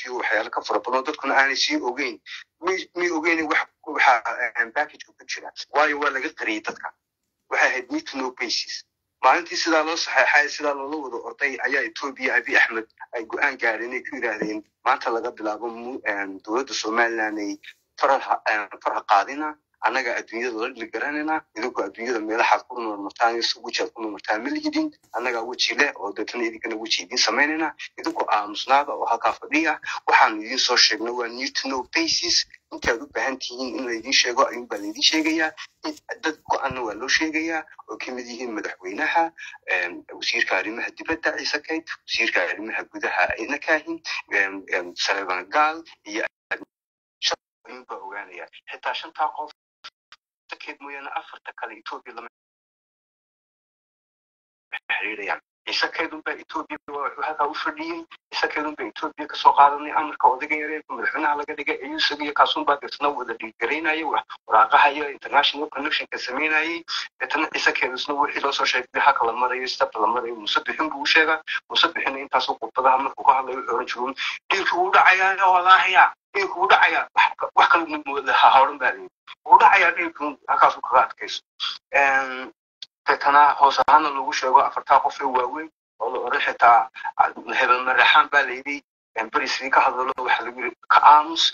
iyo waxyaalo ka fara badan dadkuna aanay sii ogeyn may ogeyn wax waxa packageka ku jira waayo waa laga qariyey dadka waxay ahayd need to know basis maalintii sidaa loo saxeexay sidaa loola wada orday ayaa etoobiya abi axmed ay go-aan gaadheen ay ku yidhaahdeen maanta laga bilaabo dowladda somaliland ay farha qaadina annaga adduunyada la dhili garanayna idinkoo adduunyada meelahaad ku noolmartaan iyo wejiaad ku noolmartaan ma lihidin annagaa weji leh oo deetana idinkana weji idiin samaynayna idinkoo aamusnaada oo halkaa fadhiya waxaan idiin soo sheegna waa new to know basis intaad u baahan tihiin in laydin sheego ayuun baa laydin sheegayaa dad go-aanna waa loo sheegayaa oo ka mid yihiin madaxweynaha wasiirka arrimaha dibadda ciise kayd wasiirka arrimaha gudaha ina kaahin saleban gaal iyo ayuun baa ogaanaya xitaa shantaa qof keed mooyaane afarta kale etoobiya lama xiriirayaan ciise keedunbaa etoobiya wuxuu halkaa u fadhiyey ciise keedunbaa etoobiya kasoo qaadanay amarka odayga yareerka madaxweynaha laga dhigay ayuu isagiyo kaasunbaa deetana wada dhiigaraynayay waraaqahaya international connectionka samaynayay deetana ciise keedusna wixii loo soo sheegay haka la marayo stepta la marayo muse bixin buu u sheegaa muse bixina intaasoo khudbadaha markuu ka hadlayo wuxuu oran jiru dhiilka wuu dhacayaa walaahaya dhiilka wuu dhacayaa wax kale hahawran baa layidhi wuu dhacayaa dhiilka halkaasuu kaga adkayso deetana hoos ahaana lagu sheego afartaa qof ee waaweyn oo la oran xitaa hebel maraxaan baa layidhi berisii ka hadalo waxa lagu yiri ka aamus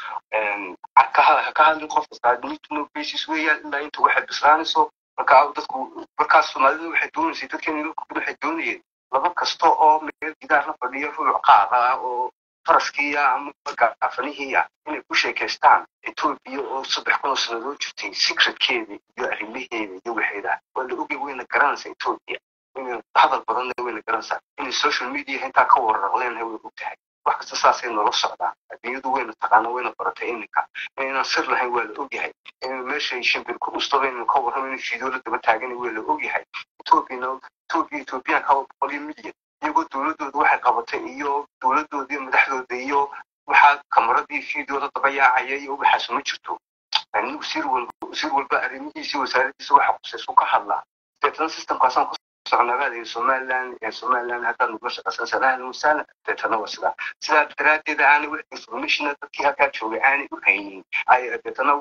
ka hadlin qof kasta nitno basis weeyaan ilaa inta waxay bislaanayso marka dadku markaas soomaalida waxay doonaysay dadkeena dadku waxay doonayeen laba kasta oo meel gidaar la fadhiyo ruuc qaada oo faraskiiya ama gaafanihiiya inay ku sheekaystaan etoobiya oo saddex kun oo sanadoo jirtay secretkeeda iyo arrimaheeda iyo waxeeda waa la ogay wayna garanaysaa etoobiya inay hadal badanna wayna garanaysaa inay social media intaa ka wararleenahay way og tahay wax kasta saasay noola socdaan adduunyadu wayna taqaana wayna baratay iminka inaynan sir lahayn waa la ogyahay in meeshay shimbir ku dhustaba inaynu ka warramo in fiidoo la daba taagana waa la ogyahay etoobiyana etoobiya etoobiyaanka boqol iyo milyan iyagoo dowladooda waxay qabatay iyo dowladooda iyo madaxdooda iyo waxaa kamaradii fiidooda daba yaacaya iyo waxaas ma jirto wasiir walba wasiir walba arrimihiisa wasaaradiisa waxa qusaysu ka hadlaa deetana systemkaasaan ku socnagaada somaliland somaliland haddaad nugula shaqaysan sanahan wasaalan deetana waa sidaa sidaa daraaddeed aanay wax informationa dadkii halkaa joogay aanay u haynin deetana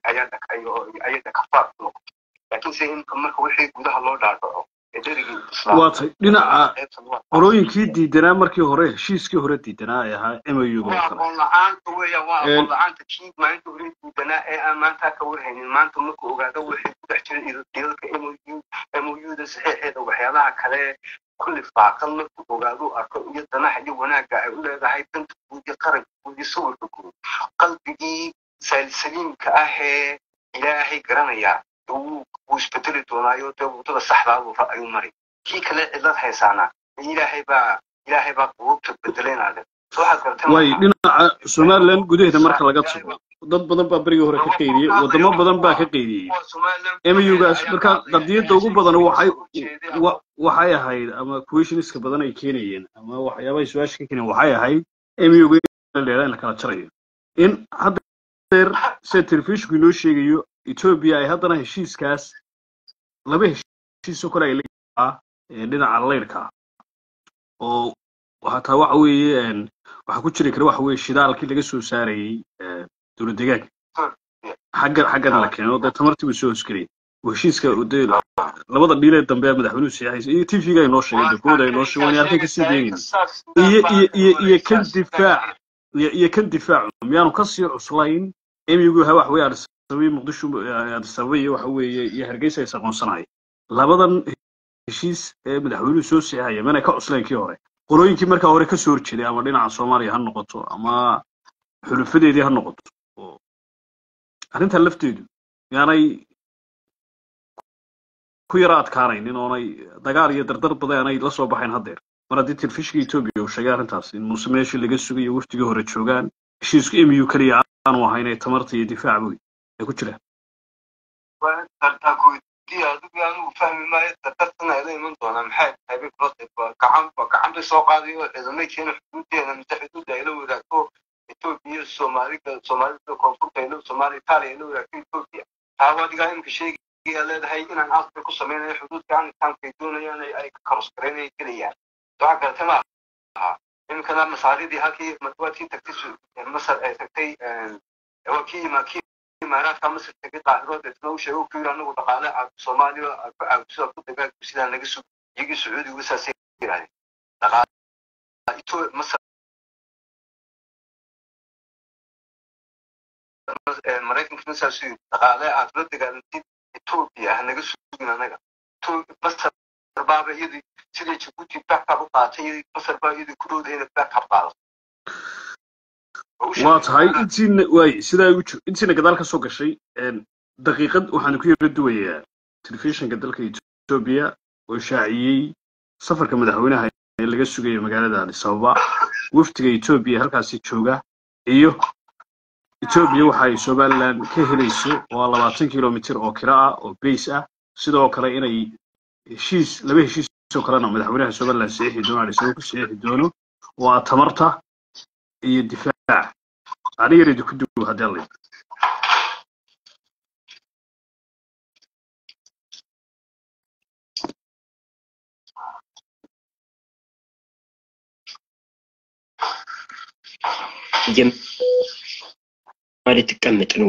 ayaa dhakafaar ku noqotay laakiinse imka marka wixii gudaha loo dhaadhaco waatay dhinaca qorooyinkii diidanaa markii hore heshiiskii hore diidanaa ee ahaa mauga waa aqoon la-aanta weeyaan waa aqoon la-aanta kii maalinta hore diidanaa ee aan maanta ka warhaynin maanta markuu ogaado waxay ku dhex jira idadka mouda saxiixeeda waxyaalaha kale kulli faaqan markuu ogaado arko iyo danaha iyo wanaagga ay u leedahay danta guud iyo qaranka guud iyo sawirka guud qalbigii saliimka ah ee ilaahay garanaya wuu isbedeli doonaayo dee waddada saxdaadu ayuu mari kii kale cidlad haysaana ilaahay baa ilaahay baa qulubta bedelaynaade way dhinaca somaliland gudaheeda marka laga tago dad badan baa berigii hore ka qeydiyey wadamo badan baa ka qeydiyey mugaas marka qadiyadda ugu badan waxay waxay ahayd ama questioniska badan ay keenayeen ama waxyaabahay su-aasha ka keenayeen waxay ahayd muga leedaa in la kala jarayo in haddeer sida telefishinku inoo sheegayo etoobiya ay haddana heshiiskaas laba heshiisoo kale ay leeyihiin ee dhinaca leyrka oo hataa waxa weeye waxaa ku jiri kara waxa weeye shidaalkii laga soo saarayey dowlad deegaanka xagga xaggana la keeno dee tamartii buu soo hosgelay heshiiska de labada dhiilee dambe madaxweynuhu saxiixaysa iyo t v-ga ay noo sheegeen dekuwada ay noo sheegeen halkay kasii deegayna iyo iyo iyo iyo kan difaac iyo iyo kan difaacu miyaanu kasii cuslayn emigu ha wax weeye adisababa muqdisho adisababa iyo waxa weeye iyo hargeysa is aqoonsanaya labadan heshiis ee madaxweynuhu soo saxiixaya mana ka cuslayn kii hore qolooyinkii markaa hore kasoo horjeeday ama dhinaca soomaaliya ha noqoto ama xulufadeedii ha noqoto arrintan lafteedu yaanay ku yara adkaanaynin oonay dagaal iyo dardar badan aanay la soo baxayn haddeer mar haddii telefishinka etoobiya uu sheegay arrintaas in muuse meeshii laga sugayo wafdigii hore joogaan heshiisku emu keliya aanu ahayn ee tamarta iyo difaac wey ay ku jiraan adigu anigu fahmi maayo dardartana ila iman doonaa maxay tahay bay kula qayb gacan gacan bay soo qaadayo ciidamay keena xuduudeena mise xuduudda ay la wadaagto etoobiya soomaalida soomaalida koonfurta ay la soomaaliya itaaliya ay la wadaagto etoobiya taaba adigaa imika sheegaya leedahay inaan aasbay ku sameynayo xuduudka aan itaankay doonayaan ay karos garaynaya gelayaan waxaa garatay ma aha iminkana masaaridii halkii waa tii tagtay masar ay tagtay waa kii ima kii imaaraadka masar tegay qaahirood isna u sheegay ku yiri anagu dhaqaale soomaaliya ku caawiso ku dagaalku sidaa naga sug iyagii sacuudigu saasay yidhahdeen dhaqaale ito masar maraykankana saas yiri dhaqaale aad la dagaalantid etoobiya ah naga sugin anaga masar baaba iyadii sidii jabuuti backab u qaatay masar baa iyadii ku dhowda inay backab qaadato waa tahay intiina waay sidaa igu jir intiina gadaal ka soo gashay daqiiqad waxaan ku yara duwayaa telefishinka dalka etoobiya oo shaaciyey safarka madaxweynaha ee laga sugayo magaalada addis ababa wafdiga etoobiya halkaasi jooga iyo etoobiya waxa ay somaliland ka helayso waa labaatan kilomitir oo kira ah oo bays ah sidoo kale inay heshiis laba heshiis oo kalena madaxweynaha somaliland saxiixi doono addis ababa ku saxiixi doono waa tamarta iyo difaac aniga yar idinku duw haddii alla ማለት ትቀመጥ ነው።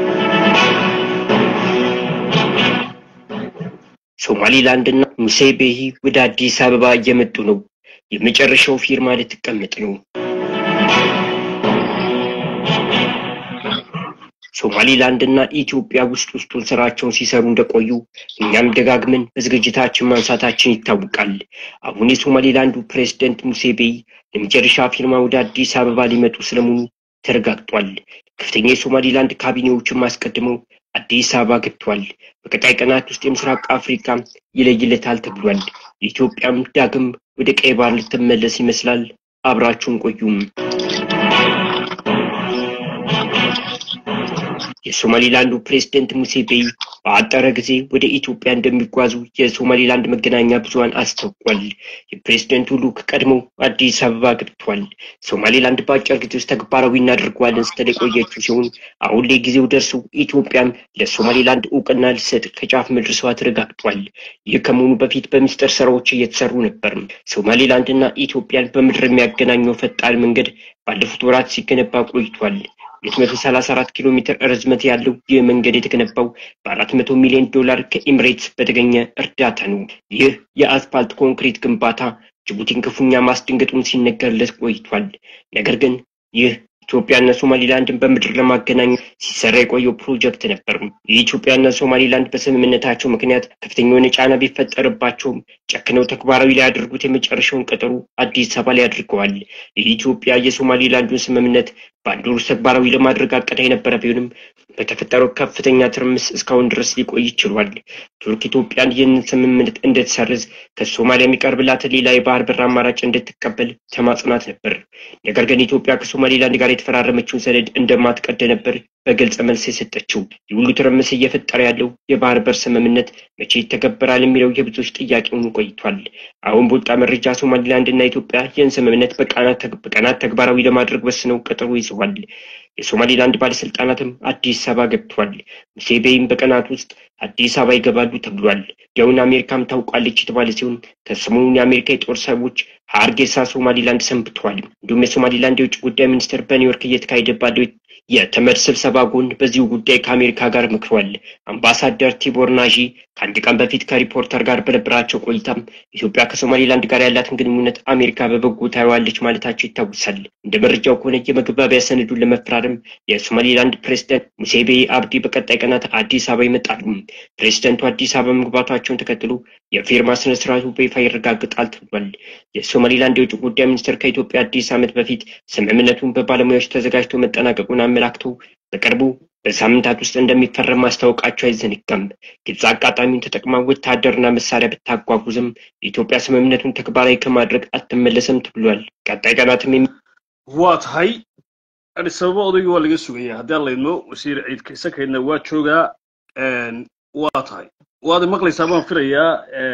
ሶማሊላንድ እና ሙሴቤሂ ወደ አዲስ አበባ እየመጡ ነው። የመጨረሻው ፊርማ ልትቀመጥ ነው። ሶማሊላንድ እና ኢትዮጵያ ውስጥ ውስጡን ስራቸውን ሲሰሩ እንደቆዩ እኛም ደጋግመን በዝግጅታችን ማንሳታችን ይታወቃል። አሁን የሶማሊላንዱ ፕሬዝደንት ሙሴቤይ ለመጨረሻ ፊርማ ወደ አዲስ አበባ ሊመጡ ስለመሆኑ ተረጋግጧል። ከፍተኛ የሶማሊላንድ ካቢኔዎችን አስቀድመው አዲስ አበባ ገብቷል። በቀጣይ ቀናት ውስጥ የምስራቅ አፍሪካ ይለይለታል ተብሏል። ኢትዮጵያም ዳግም ወደ ቀይ ባህር ልትመለስ ይመስላል። አብራችሁን ቆዩም። የሶማሊላንዱ ፕሬዝደንት ሙሴቤይ በአጠረ ጊዜ ወደ ኢትዮጵያ እንደሚጓዙ የሶማሊላንድ መገናኛ ብዙኃን አስታውቋል። የፕሬዝደንቱ ልዑክ ቀድሞ አዲስ አበባ ገብቷል። ሶማሊላንድ በአጭር ጊዜ ውስጥ ተግባራዊ እናደርገዋለን ስትል የቆየችው ሲሆን አሁን ላይ ጊዜው ደርሶ ኢትዮጵያም ለሶማሊላንድ እውቅና ሊሰጥ ከጫፍ መድረሷ ተረጋግጧል። ይህ ከመሆኑ በፊት በምስጢር ስራዎች እየተሰሩ ነበር። ሶማሊላንድና ኢትዮጵያን በምድር የሚያገናኘው ፈጣን መንገድ ባለፉት ወራት ሲገነባ ቆይቷል። 234 ኪሎ ሜትር ርዝመት ያለው ይህ መንገድ የተገነባው በ400 ሚሊዮን ዶላር ከኤምሬትስ በተገኘ እርዳታ ነው። ይህ የአስፋልት ኮንክሪት ግንባታ ጅቡቲን ክፉኛ ማስደንገጡን ሲነገርለት ቆይቷል። ነገር ግን ይህ ኢትዮጵያና ሶማሊላንድን በምድር ለማገናኘት ሲሰራ የቆየው ፕሮጀክት ነበር። የኢትዮጵያና ሶማሊላንድ በስምምነታቸው ምክንያት ከፍተኛ የሆነ ጫና ቢፈጠርባቸውም ጨክነው ተግባራዊ ሊያደርጉት የመጨረሻውን ቀጠሮ አዲስ አበባ ላይ አድርገዋል። የኢትዮጵያ የሶማሊላንዱን ስምምነት በአንድ ወር ውስጥ ተግባራዊ ለማድረግ አቅዳ የነበረ ቢሆንም በተፈጠረው ከፍተኛ ትርምስ እስካሁን ድረስ ሊቆይ ችሏል። ቱርክ ኢትዮጵያን ይህንን ስምምነት እንድትሰርዝ ከሶማሊያ የሚቀርብላትን ሌላ የባህር በር አማራጭ እንድትቀበል ተማጽናት ነበር። ነገር ግን ኢትዮጵያ ከሶማሊላንድ ጋር የተፈራረመችውን ሰነድ እንደማትቀደ ነበር በግልጽ መልስ የሰጠችው። የሁሉ ትርምስ እየፈጠረ ያለው የባህር በር ስምምነት መቼ ይተገበራል የሚለው የብዙዎች ጥያቄ ሆኖ ቆይቷል። አሁን በወጣ መረጃ ሶማሊላንድ እና ኢትዮጵያ ይህን ስምምነት በቀናት ተግባራዊ ለማድረግ ወስነው ቀጠሮ ይዘዋል። የሶማሊላንድ ባለስልጣናትም አዲስ አበባ ገብቷል። ሙሴቤይም በቀናት ውስጥ አዲስ አበባ ይገባሉ ተብሏል። ያውን አሜሪካም ታውቋለች የተባለ ሲሆን ከሰሞኑን የአሜሪካ የጦር ሰዎች ሀርጌሳ ሶማሊላንድ ሰንብተዋል። እንዲሁም የሶማሊላንድ የውጭ ጉዳይ ሚኒስትር በኒውዮርክ እየተካሄደ ባለው የተመድ ስብሰባ ጎን በዚሁ ጉዳይ ከአሜሪካ ጋር መክሯል። አምባሳደር ቲቦር ናዢ ከአንድ ቀን በፊት ከሪፖርተር ጋር በነበራቸው ቆይታም ኢትዮጵያ ከሶማሊላንድ ጋር ያላትን ግንኙነት አሜሪካ በበጎ ታየዋለች ማለታቸው ይታወሳል። እንደ መረጃው ከሆነ የመግባቢያ ሰነዱን ለመፈራረም የሶማሊላንድ ፕሬዝደንት ሙሴቤ አብዲ በቀጣይ ቀናት አዲስ አበባ ይመጣሉ። ፕሬዝደንቱ አዲስ አበባ መግባታቸውን ተከትሎ የፊርማ ስነስርዓቱ በይፋ ይረጋግጣል ተብሏል። የሶማሊላንድ የውጭ ጉዳይ ሚኒስትር ከኢትዮጵያ አዲስ ዓመት በፊት ስምምነቱን በባለሙያዎች ተዘጋጅቶ መጠናቀቁን አመላክተው በቅርቡ በሳምንታት ውስጥ እንደሚፈረም ማስታወቃቸው አይዘነጋም። ግብጽ አጋጣሚውን ተጠቅማ ወታደርና መሳሪያ ብታጓጉዝም የኢትዮጵያ ስምምነቱን ተግባራዊ ከማድረግ አትመለስም ተብሏል። ቀጣይ ቀናትም waa tahay addis ababa odayga waa laga sugaya haddii aan laydmo wasiir ciid kaysakaydna waa joogaa waa tahay waad maqlaysaa baan filayaa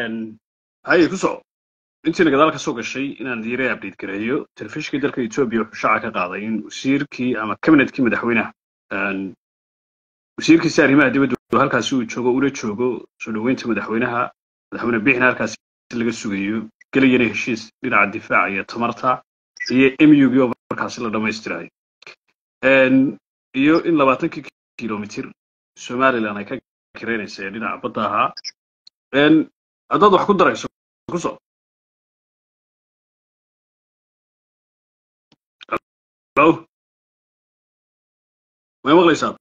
haye ku soco intiina gadaal ka soo gashay inaan diiray update gareeyo telefishinka dalka etoobiya wuxuu shaaca ka qaaday in wasiirkii ama kabinetkii madaxweynaha wasiirkiisa arrimaha dibadda halkaasi uu joogo una joogo soo dhoweynta madaxweynaha madaxweyne biixna halkaasi laga sugayo gelayana heshiis dhinaca difaaca iyo tamarta iyo mug oo markaasi la dhammaystirayo iyo in labaatankii kilomitir somaliland ay ka kireynaysa ee dhinaca badda ahaa haddaad wax ku darayso ku soo Hello? May maqlaysaa?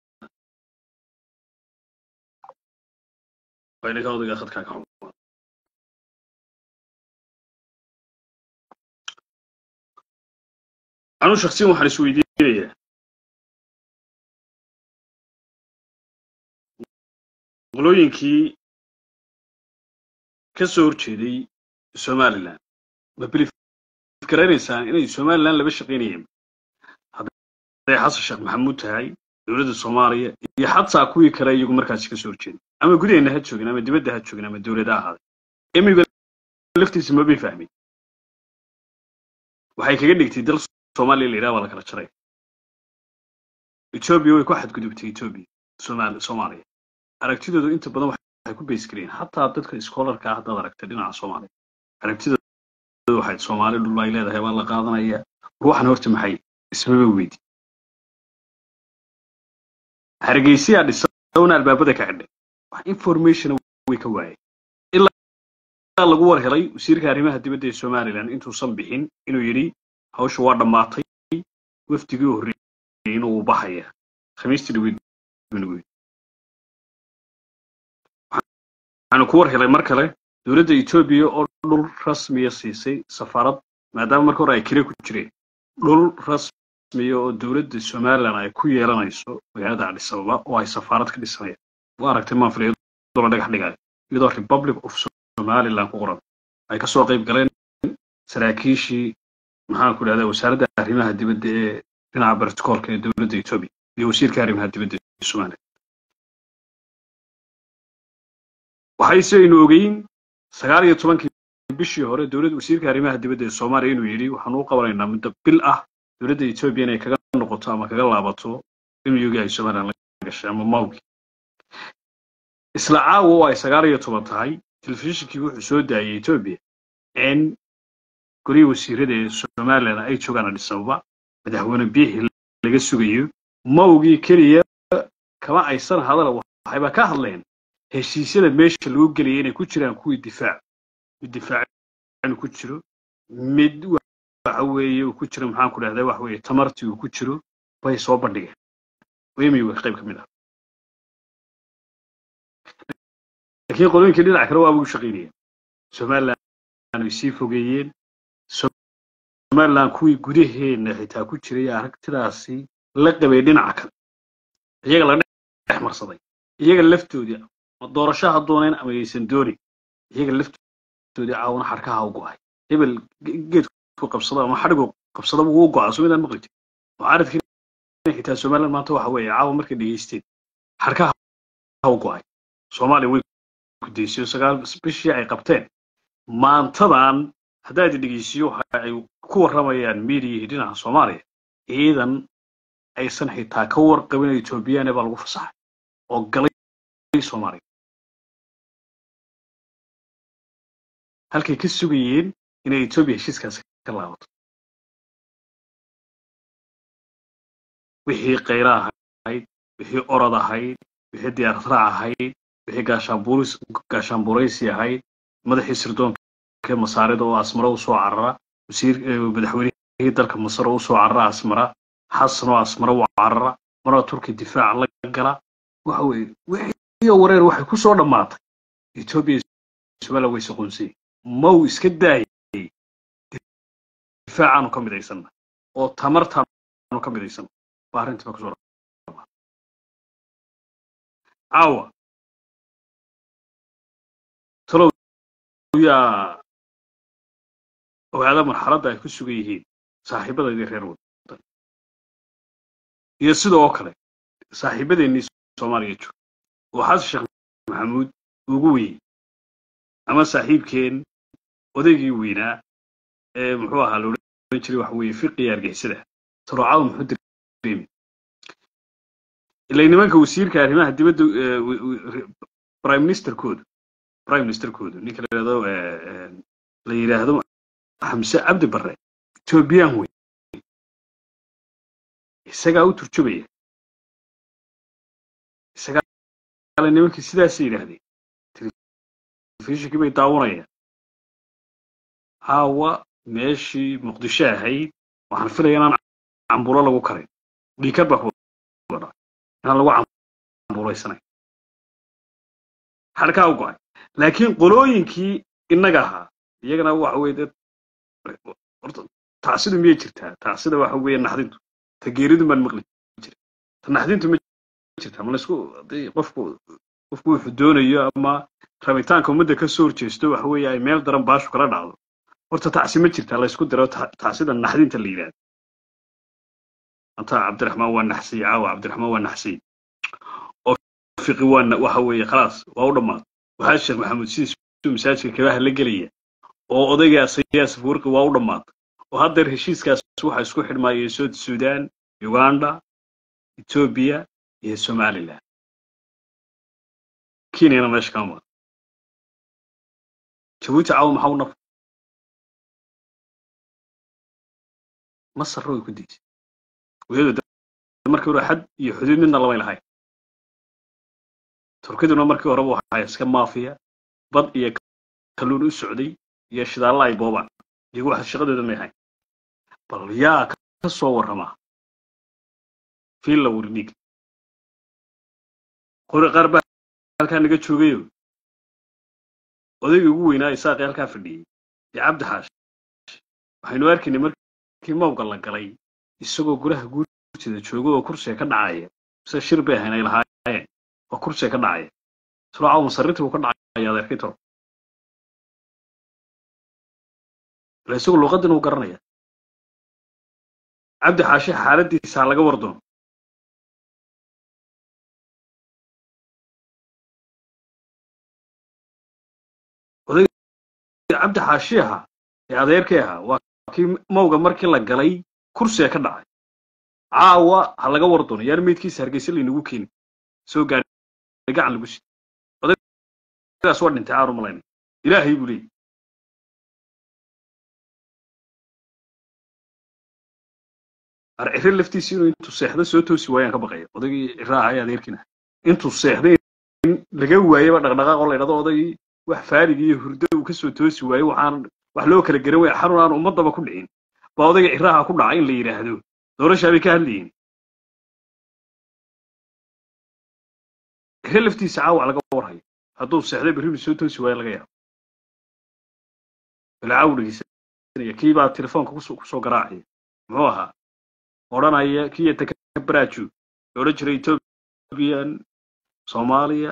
Waa inay ka odayga khadkaa ka xumaa. Anuu shakhsiyan waxaan isweydiinayaa qolooyinkii ka soo horjeeday somaliland ma bilif garanaysaan inay somaliland laba shaqaynayeen hadday xasan sheekh maxamuud tahay dowladda soomaaliya iyo xataa kuwii kale iyagu markaasi ka soo horjeeday ama gudaheenna ha joogin ama dibadda ha joogin ama dowlada ahaaday emiga laftiisa mabay fahmin waxay kaga dhigtay dal soomaaliya la yidhaha waa la kala jaray etoobiya way ku xadgudubtay etoobiya somaali soomaaliya aragtidoodu inta badan waxay ku beys gareen xataa dadka iskoolarka ah haddaad aragtay dhinaca soomaaliya aragtidoodu waxay soomaali dhul ay leedahay waa la qaadanaya ruuxan horta maxay ismaba weydi hargeysiyaa dhisawna albaabada ka xidhay wax information way ka waayeen ilaa lagu war helay wasiirka arrimaha dibadda ee somaliland intuusan bixin inuu yidhi hawsha waa dhammaatay wafdigii u horreeyey inuu baxaya khamiistii dhaweyd buu waxaanu ku war helay mar kale dowladda etoobiya oo dhul rasmiya siisay safaarad maadaama marka hore ay kire ku jireen dhul rasmiya oo dowladda somaliland ay ku yeelanayso magaalada cadis ababa oo ay safaarad ka dhisanayaan waa aragtay maanfiliyadoo la dhagax dhigayo iyadoo republic of somaliland ku qoran ay ka soo qayb galeen saraakiishii maxaan ku dhahdaa wasaaradda arrimaha dibadda ee dhinaca barticoolka ee dowladda etoobiya iyo wasiirka arrimaha dibadda ee somaliland waxay si aynu ogeyn sagaal iyo tobankii bishii hore dowladda wasiirka arrimaha dibadda ee soomaaliya inuu yidhi waxaan u qabanaynaa muddo bil ah dowladda etoobiya inay kaga noqoto ama kaga laabato imyugii ay somaliland la gashay ama mawgi isla caawa oo ay sagaal iyo toban tahay telefishinkii wuxuu soo daayay etoobiya in golihii wasiirada ee somaliland ay joogaan adis ababa madaxweyne biixi laga sugayo mawgii keliya kama aysan hadal waxayba ka hadleen heshiisyada meesha lagu gelaya inay ku jiraan kuwii difaac mid difaac inuu ku jiro mid waxa weeye uu ku jiro maxaan ku dhahdaa waxa weeye tamartii uu ku jiro bay soo bandhigeen wemiga qayb ka mid ah laakiin qolooyinkii dhinac kale waaba u shaqaynayeen somaliland ay sii fogeeyeen somaliland kuwii gudaheenna xitaa ku jiray aragtidaasi la qabay dhinaca kale iyaga la dhex marsaday iyaga laftoodii ma doorasho ha dooneen ama aysan doonin iyaga laftoodii caawna xarkaha u go'ay hebel geedku qabsada ama xadhigu qabsada wuu go'aa soo midaan maqli jir mucaaradkii xitaa somaliland maanta waxa weeye caawa markay dhegeysteen xarkaha u go'ay soomaaliya way gudaysiyo sagaal bishii ay qabteen maantadan haddaad dhegeysiyo waxa ay ku warramayaan miidiyihii dhinaca soomaaliya ciidan aysan xitaa ka warqabin etoobiyane baa lagu fasaxay oo galay soomaaliya halkay ka sugayeen inay etoobiya heshiiskaasi ka laabato wixii kayra ahayd wixii orod ahayd wixii diyaarad raac ahayd wixii gaashaanbuuris gaashaanbuuraysi ahayd madaxii sirdoonka masaarida oo asmara u soo carara wasiir madaxweynihii dalka masar oo u soo carara asmara xasan oo asmara u carara marna turki difaaca la gala waxa weeye wixii wareer waxay ku soo dhammaatay etoobiya somaliland way soqonsay maw iska daayay difaacaanu ka midaysanna oo tamartaanu ka midaysanna waa arrintii baa kusoo dhammaatay caawa talow yaa ogaada marxaladda ay ku sugan yihiin saaxiibadaydii reer wadan iyo sidoo kale saaxiibadeennii soomaaliya jooga oo xasan sheekh maxamuud ugu weyn ama saaxiibkeen odaygii weynaa ee muxuu ahaa la odhan jiray waxa weeye fiqiya argixisada taroocada muxuu dareemi ilaa nimanka wasiirka arrimaha dibadda prime ministerkooda prime ministerkooda ninka la yidhahdo la yidhaahdo xamse cabdi barre etoobiyaan wey isagaa u turjubaya isagaa ale nimankii sidaasay yidhaahdeen telefishinkii bay daawanayaan caawa meeshii muqdisho ahayd waxaan filaya inaan cambulo lagu karin dhiikar baa kuwada inaan lagu cambulaysanay xadhkaa u go-ay laakiin qolooyinkii innaga ahaa iyagana waxa weye dee horta tacsidu miyay jirtaa tacsida waxa weeye naxdintu ta geeridu baan maqli jira ta naxdintu ma jirtaa ma laysku haddii qofku qofku wuxuu doonayo ama rabitaanka ummadda ka soo horjeesto waxa weeye ay meel daran baashu kala dhacdo horta tacsi ma jirtaa laysku diro tacsida naxdinta la yidhahdo anta cabdiraxmaan waa naxsiy caawa cabdiraxmaan waa naxsiy oo fiqi waa waxa weeye khalaas waa u dhammaad waxaa sheekh maxamuud sidiisuu masaajidka kabaha la gelaya oo odayga asayaas furqi waa u dhammaad oo haddeer heshiiskaas waxa isku xidhmaayay sood suudaan uganda etoobiya iyo somaliland kenyana meesha kama maqan jabuuti caawa maxaa u naf masar way ku diisay wiyadu markii hore xad iyo xuduud midna lamay lahayn turkiduna markii horeba waxaa iska maafiya bad iyo kalluun u socday iyo shidaalla ay boobaan iyagu wax shaqadooda may ahayn bal yaa ka soo warramaa fiilla wurdhig qori qaar baa halkaa naga joogayo odaygii ugu weynaa isaaqii halkaa fadhiyey iyo cabdi xaash waxaynu arkaynay markii mawga la galay isagoo guraha guurtida jooga oo kursiga ka dhacaya mise shir bay ahayn ay lahaayeen oo kursiga ka dhacaya islo caawa masarrintii buu ka dhacaya adeerkii toro ila isagu luuqaddin uu garanaya cabdi xaashi xaaladdiisa ha laga wardoon odayga cabdi xaashi ahaa ee adeerkii ahaa waa kii mawga markii la galay kursiga ka dhacay caawa ha laga wardoono yaan meydkiisa hargeysa laynagu keeni soo gaadhay gacan lagu sii odaygaas waa dhintay caaru malayna ilaahay buu leeyay arcire laftiisi inuu intuu seexda soo toosi waayaan ka baqaya odaygii ciraaha ee adeerkiina intuu seexday in laga waayaba dhaqdhaqaaq oo la ydhahdo odaygii wax faarig iyo hurdo uu kasoo toosi waayo waxaan wax loo kala garan waya xarun aan ummadaba ku dhicin baa odayga ciraaha ku dhaca in la yidhaahdo doorashaa bay ka hadlayeen cire laftiisa caawac laga warhayo hadduu seexday berribu soo toosi waayo laga yaabo balaacaw dhegeysanaya kii baa telefoonka kusoo garaacaya muxuu ahaa odhanaya kiya takabaraju odhan jiray ethoobiyan soomaaliya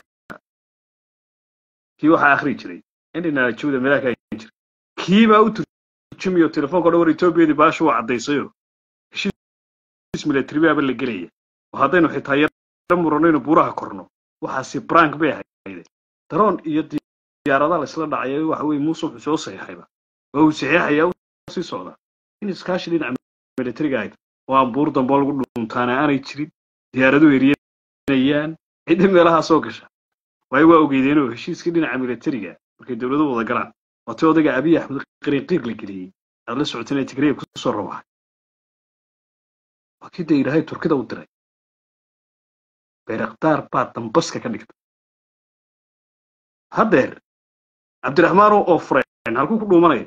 kii waxaa akhri jiray indhinajawda meelaha ka jiray kii baa u turjumayo telefoonka odhan war etoobiyadii baashu waa caddaysayo heshiis military baaba la gelaya oo haddaynu xitaa yaro muranayno buuraha korno waxaasi brank bay ahayde daroon iyo diyaaradaha la isla dhacaya waxa weye muuse wuxuu soo saxiixayba waa uu saxiixayaa u sii socdaa in iskaashi dhinaca militariga ahayd oo aan buur dambe lagu dhuuntaana aanay jirin diyaaradu eryanayaan cidda meelahaa soo gasha waayo waa ogeydeenoo heshiiskii dhinaca militariga markay dowladu wada galaan waatay odayga abiy axmed qariinqiir la geliyey aad la socoteen ee tigreya kusoo rabaxay waa kii dee ilaahay turkida u diray beeraktaar baa dambaska ka dhigtay haddeer cabdiraxmaan oo fureen halkuu ku dhuumanaya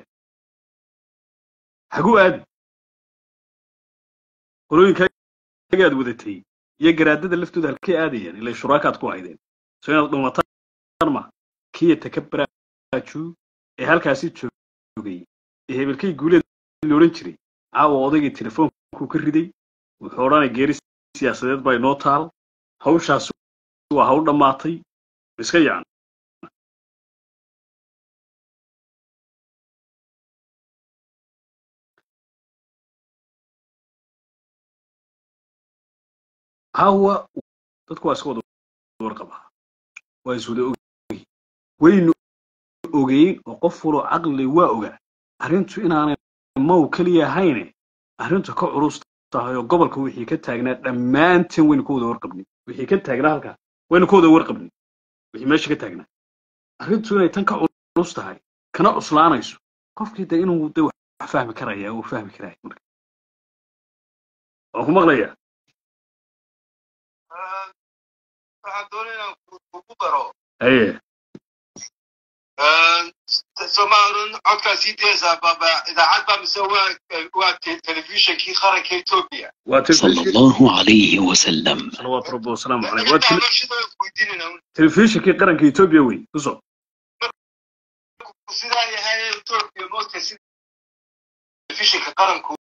haguu aadi qolooyinkaagi aad wadatay iyo garaadada laftooda halkay aadayaan ilay shuraakaad ku haydeen so inaad dhuumataan ma kiya takabaraaju ee halkaasi joogay ee hebelkay guuleed la odhan jiray caawa odaygii telefoonku ka riday wuxuu odhanay geeri siyaasadeed baa inoo taal hawshaas waa hawl dhammaatay iska yacan hawa dadku waa iska wada warqabaa waa iswada ogay waynu ogeyn oo qof waloo caqli waa ogaa arrintu inaanay maw keliya ahayne arrintu ka culus tahay oo gobolka wixii ka taagnaa dhammaanteen waynu ka wada warqabnay wixii ka taagnaa halkaa waynu ka wada warqabnay wixii meesha ka taagnaa arrintu inay tan ka culus tahay kana cuslaanayso qofkii de inuu de fahmi karaya wuu fahmi karaya marka waan ku maqlaya waxaan doonaya kugu daro haye soomaalun codkaa sii daysaa baaba idaacad baa mise waa waa telefishinkii qaranka etoobiya waa صلى telefishin الله عليه وسلم salawaatu rabbi wasalaamu caleyh waa tele- shida weydiinayna telefishinkii qaranka etoobiya wey kusoo sidaa yahay etoobiya moodka sida telefishinka qaranku